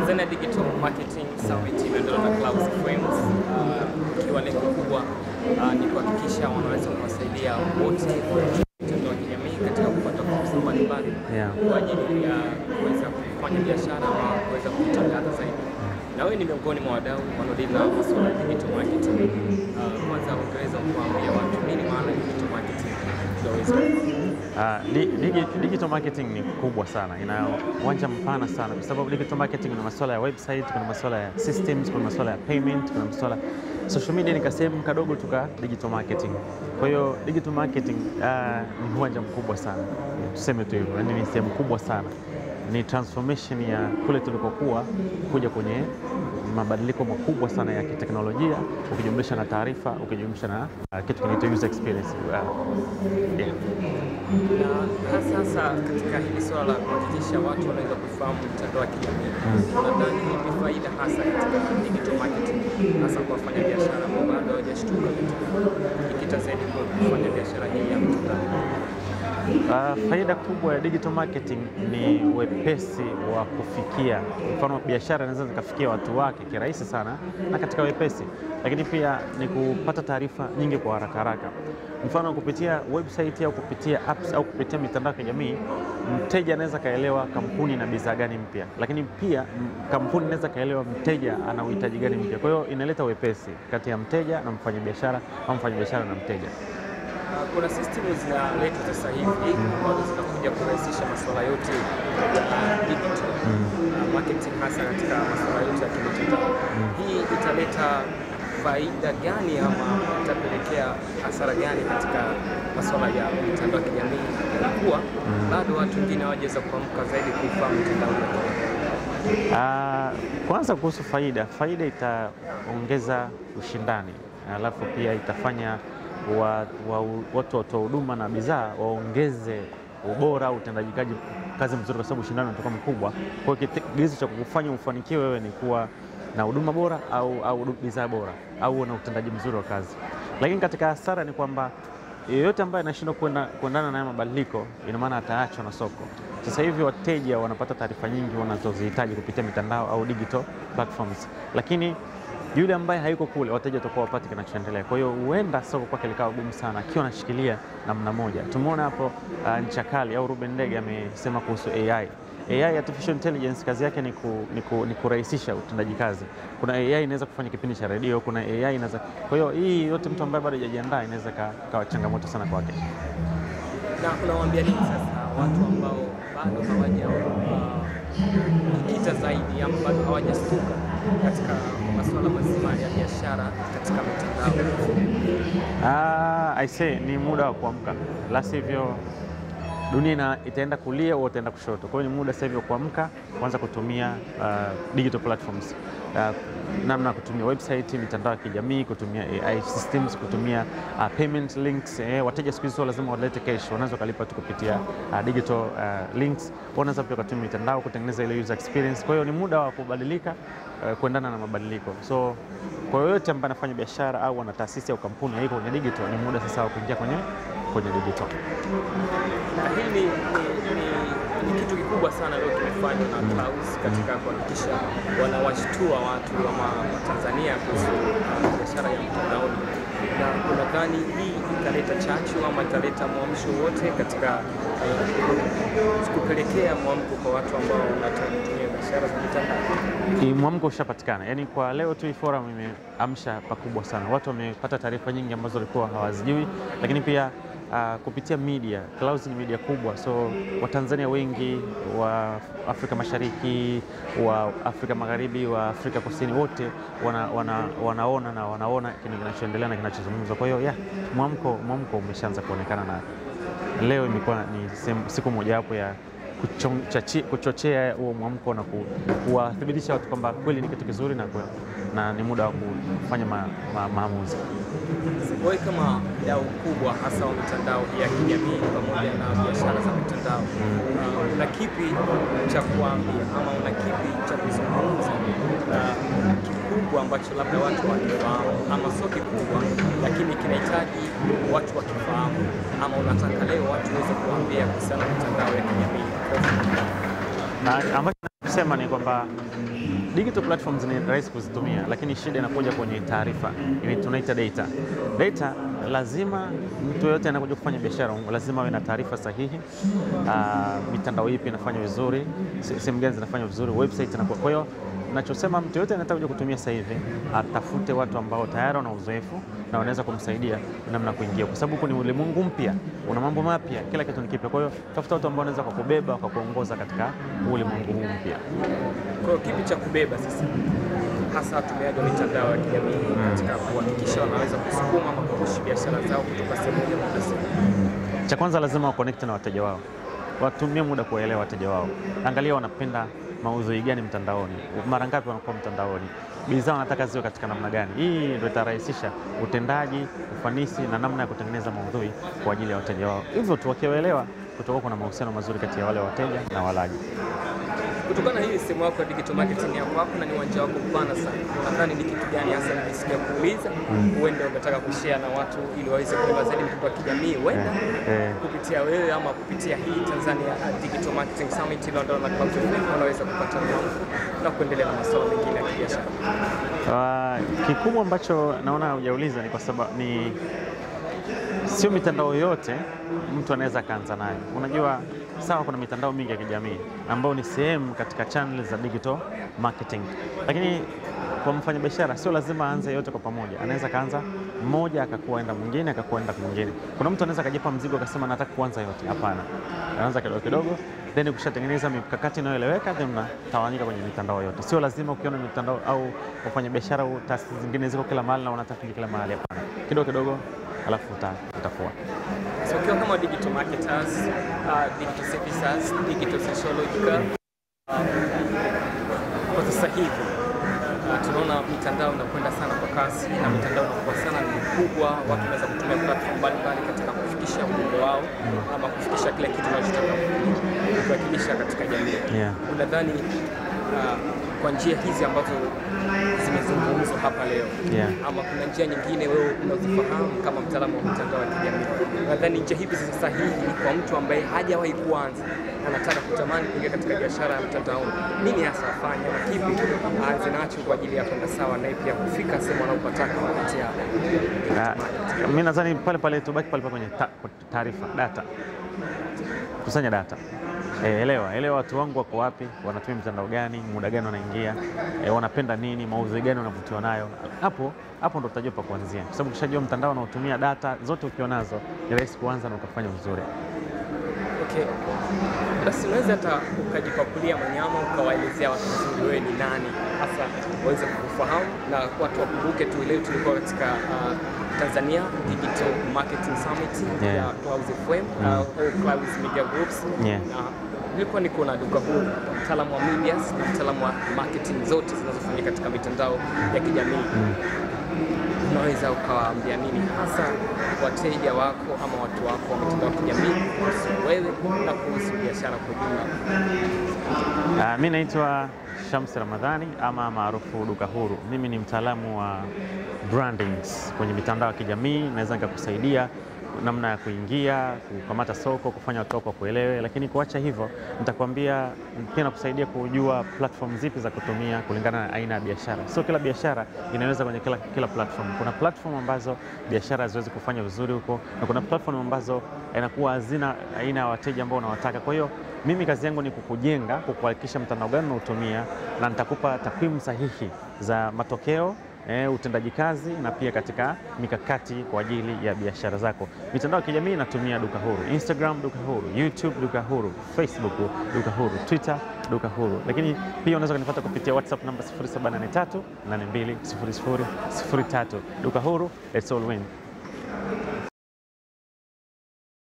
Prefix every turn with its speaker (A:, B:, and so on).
A: Tanzania Digital Marketing Summit imeandaliwa na Clouds Frames uh, ikiwa lengo kubwa uh, ni kuhakikisha wanaweza kuwasaidia wote mitandao ya kijamii katika kupata fursa mbalimbali
B: Yeah.
A: kwa ajili ya kuweza kufanya biashara ama kuweza kutangaza zaidi. Na wewe ni miongoni mwa wadau wanaodili na masuala ya digital marketing. Uh, kwanza ungeweza kuambia watu nini maana ya digital marketing ndio waweze kufahamu.
B: Uh, di, digi, digital marketing ni kubwa sana, ina uwanja mpana sana, kwa sababu digital marketing kuna masuala ya website, kuna masuala ya systems, kuna masuala ya payment, kuna masuala social media ni kasehemu kadogo tu ka digital marketing. Kwa hiyo digital marketing uh, ni uwanja mkubwa sana, tuseme tu hivyo, yani ni sehemu kubwa sana, ni transformation ya kule tulikokuwa kuja kwenye mabadiliko makubwa sana ya kiteknolojia, ukijumlisha na taarifa, ukijumlisha na uh, kitu kinaitwa user experience uh, yeah.
A: na hasa hasa katika hili swala la kuhakikisha watu wanaweza kufahamu mtandao wa kijamii, nadhani ni faida hasa katika digital marketing, hasa kwa wafanya biashara ambao bado hawajashtuka katika ikita zaidi kwa kufanya biashara hii ya mtandao.
B: Uh, faida kubwa ya digital marketing ni wepesi wa kufikia. Mfano, biashara inaweza zikafikia watu wake kirahisi sana na katika wepesi, lakini pia ni kupata taarifa nyingi kwa haraka haraka. Mfano, kupitia website au kupitia apps au kupitia mitandao ya kijamii, mteja anaweza kaelewa kampuni na bidhaa gani mpya, lakini pia m- kampuni inaweza kaelewa mteja ana uhitaji gani mpya. Kwa hiyo inaleta wepesi kati ya mteja na mfanyabiashara au mfanyabiashara na mteja.
A: Uh, kuna systemu zinaletwa sasa hivi ambazo zinakuja kurahisisha masuala yote ya digital uh, marketing hasa katika masuala yote ya kimitandao. Hii italeta faida gani ama itapelekea hasara gani katika masuala ya mitandao ya kijamii, kuwa bado watu wengine hawajaweza kuamka zaidi kuifahamu mitandao ya kijamii?
B: Ah, kwanza kuhusu faida, faida itaongeza ushindani, alafu pia itafanya wa, wa, watu watoa huduma na bidhaa waongeze ubora au utendaji kazi kazi mzuri, kwa sababu ushindani unatoka mkubwa. Kwa hiyo kigezo cha kukufanya ufanikiwe wewe ni kuwa na huduma bora au, au bidhaa bora au uwe na utendaji mzuri wa kazi. Lakini katika hasara ni kwamba yeyote ambaye anashindwa kuenda- kuendana na haya mabadiliko, ina maana ataachwa na soko. Sasa hivi wateja wanapata taarifa nyingi wanazozihitaji kupitia mitandao au digital platforms, lakini yule ambaye hayuko kule, wateja watakuwa wapati kinachoendelea. Kwa hiyo huenda soko kwake likawa gumu sana akiwa anashikilia namna moja. Tumeona hapo uh, ncha kali au Ruben Ndege amesema kuhusu AI. AI artificial intelligence kazi yake ni, ku, ni, ku, ni kurahisisha utendaji kazi. Kuna AI inaweza kufanya kipindi cha redio, kuna AI inaweza. Kwa hiyo hii yote mtu ambaye bado hajajiandaa inaweza ka- kawa changamoto sana kwake.
A: na unawaambia nini sasa watu ambao bado hawaja uh, jikita zaidi ama bado hawajastuka katika masuala mazima ya biashara katika mitandao?
B: Ah, I say ni muda wa kuamka, la sivyo dunia ina, itaenda kulia au itaenda kushoto. Kwa hiyo ni muda sasa hivi wa kuamka, kuanza kutumia uh, digital platforms uh, namna ya kutumia website, mitandao ya kijamii, kutumia AI systems, kutumia uh, payment links. Eh, wateja siku hizi sio lazima walete cash, wanaweza wakalipa tu kupitia uh, digital uh, links. Wanaweza pia kutumia mitandao kutengeneza ile user experience. Kwa hiyo ni muda wa kubadilika uh, kuendana na mabadiliko. So kwa yoyote ambaye anafanya biashara au ana taasisi au kampuni haiko kwenye digital, ni muda sasa wa kuingia kwenye kwenye digital.
A: Na hii ni, ni, ni, ni kitu kikubwa sana leo kimefanywa na Clouds katika kuhakikisha wanawashtua watu ama Watanzania kuhusu uh, biashara ya mtandaoni, na unadhani hii italeta chachu ama italeta mwamsho wote katika uh, kupelekea mwamko kwa watu ambao wanataka kutumia biashara za mitandao?
B: Hii Mwamko ushapatikana, yaani kwa leo tu hii forum imeamsha pakubwa sana. Watu wamepata taarifa nyingi ambazo walikuwa hawazijui, lakini pia uh, kupitia media. Clouds ni media kubwa, so Watanzania wengi wa Afrika Mashariki, wa Afrika Magharibi, wa Afrika Kusini, wote wana, wana, wanaona na wanaona kile kinachoendelea na kinachozungumzwa. Kwa hiyo yeah, mwamko mwamko umeshaanza kuonekana na leo imekuwa ni sehemu- siku mojawapo ya kuchon- chachi- kuchochea huo mwamko na ku- kuwathibitisha watu kwamba kweli ni kitu kizuri na, kwe- na ni muda wa kufanya ma, ma, maamuzi.
A: Wewe kama dau kubwa hasa wa mitandao hii ya kijamii pamoja na biashara za mitandao uh, una kipi cha kuambia ama una kipi cha kuzungumza uh, kikubwa ambacho labda watu wakifahamu ama sio kikubwa lakini kinahitaji watu wakifahamu ama unataka leo watu waweze kuambia kuhusiana na mitandao ya kijamii?
B: Na ambacho nachosema ni kwamba digital platforms ni rahisi kuzitumia, lakini shida inakuja kwenye taarifa, ili tunaita data. Data lazima mtu yoyote anakuja kufanya biashara lazima awe na taarifa sahihi. Uh, mitandao ipi inafanya vizuri, sehemu gani zinafanya vizuri, website inakuwa. Kwa hiyo nachosema mtu yoyote anataka kuja kutumia sasa hivi atafute watu ambao tayari wana uzoefu na wanaweza kumsaidia namna kuingia, kwa sababu huku ni ulimwengu mpya, una mambo mapya, kila kitu ni kipya. Kwa hiyo tafuta watu ambao wanaweza kukubeba wakakuongoza katika ulimwengu huu mpya.
A: Kwa hiyo kipi cha kubeba sasa hasa watumiaji wa mitandao ya kijamii katika kuhakikisha wanaweza kusukuma ama kupushi biashara zao kutoka sehemu moja kwenda sehemu?
B: Cha kwanza lazima wakonekte na wateja wao, watumie muda kuwaelewa wateja wao. Angalia wanapenda maudhui gani mtandaoni, mara ngapi wanakuwa mtandaoni, bidhaa wanataka ziwe katika namna gani. Hii ndio itarahisisha utendaji, ufanisi na namna ya kutengeneza maudhui kwa ajili ya wateja wao. Hivyo tu wakiwaelewa, kutakuwa kuna mahusiano mazuri kati ya wale wateja na walaji.
A: Kutokana na hii sehemu yako ya digital marketing ya kwako na ni uwanja wako mpana sana, unadhani ni kitu gani hasa nilisikia kuuliza, huenda ungetaka kushare na watu ili waweze kuelewa zaidi mtandao wa kijamii, huenda
B: eh.
A: kupitia wewe ama kupitia hii Tanzania Digital Marketing Summit iliyoandaliwa na Clouds FM, wanaweza kupata mwamko na kuendelea na masuala mengine ya kibiashara?
B: Uh, kikubwa ambacho naona hujauliza ni kwa sababu ni sio mitandao yote mtu anaweza akaanza nayo. Unajua, sawa, kuna mitandao mingi ya kijamii ambayo ni sehemu katika channel za digital marketing, lakini kwa mfanyabiashara sio lazima aanze yote kwa pamoja. Anaweza kaanza mmoja akakuwa enda mwingine akakuwa enda mwingine. Kuna mtu anaweza akajipa mzigo akasema nataka kuanza yote. Hapana, anaanza kidogo kidogo, then ukishatengeneza mikakati inayoeleweka, then mnatawanyika kwenye mitandao yote. Sio lazima ukiona mitandao au wafanyabiashara au taasisi zingine ziko kila mahali na wanataka kila mahali. Hapana, kidogo kidogo, alafu utafua
A: So ukiwa kama digital marketers, uh, digital services, digital sociological uh, kwa sasa hivi uh, tunaona mitandao inakwenda sana kwa kasi na mitandao inakuwa sana ni mikubwa, watu wanaweza kutumia platform mbalimbali katika kufikisha ujumbe wao ama kufikisha kile kitu wanachotaka kuwakilisha katika jamii.
B: Yeah.
A: Unadhani uh, kwa njia hizi ambazo zimezungumzwa hapa leo
B: Yeah.
A: ama kuna njia nyingine wewe unazifahamu kama mtaalamu wa mitandao ya kijamii, nadhani njia hizi ni sahihi kwa mtu ambaye hajawahi kuanza anataka kutamani kuingia katika biashara ya mtandaoni, nini hasa afanye na kipi aanze nacho kwa ajili ya kwenda sawa naye pia kufika sehemu anapotaka kupitia
B: Uh, mi nadhani pale pale tubaki pale pale kwenye ta- taarifa data, kusanya data. E, elewa elewa watu wangu wako wapi, wanatumia mitandao gani, muda gani wanaingia, e, wanapenda nini, maudhui gani wanavutiwa nayo. Hapo hapo ndo utajua pa kuanzia, kwa sababu ukishajua mtandao unaotumia data zote ukiwa nazo, ni rahisi kuanza na ukafanya vizuri.
A: Okay. Basi unaweza hata ukajipakulia manyama ukawaelezea watu vizuri wewe ni nani hasa waweze kukufahamu na watu wakumbuke tu. Leo tulikuwa katika uh, Tanzania Digital Marketing Summit
B: Yeah.
A: ya Clouds FM uh, au Clouds Media Groups
B: Yeah.
A: na nilikuwa niko na duka huru mtaalamu wa medias na mtaalamu wa marketing zote zinazofanyika katika mitandao ya kijamii unaweza ukawaambia nini hasa wateja wako ama watu wako wa mitandao ya kijamii kuhusu wewe na kuhusu biashara kwa ujumla?
B: Uh, mi naitwa Shamsi Ramadhani ama maarufu Duka Huru. Mimi ni mtaalamu wa brandings kwenye mitandao ya kijamii, naweza nikakusaidia namna ya kuingia, kukamata soko, kufanya watu wako kuelewe. Lakini kuacha hivyo, nitakwambia pia nakusaidia kujua platform zipi za kutumia kulingana na aina ya biashara. Sio kila biashara inaweza kwenye kila, kila platform. Kuna platform ambazo biashara haziwezi kufanya vizuri huko, na kuna platform ambazo inakuwa hazina aina ya wateja ambao unawataka. Kwa hiyo mimi kazi yangu ni kukujenga, kukuhakikisha mtandao gani unaotumia, na nitakupa takwimu sahihi za matokeo eh, utendaji kazi na pia katika mikakati kwa ajili ya biashara zako. Mitandao ya kijamii inatumia Duka Huru, Instagram Duka Huru, YouTube Duka Huru, Facebook Duka Huru, Twitter Duka Huru, lakini pia unaweza kunipata kupitia WhatsApp namba 0783 820003. Duka Huru, let's all win.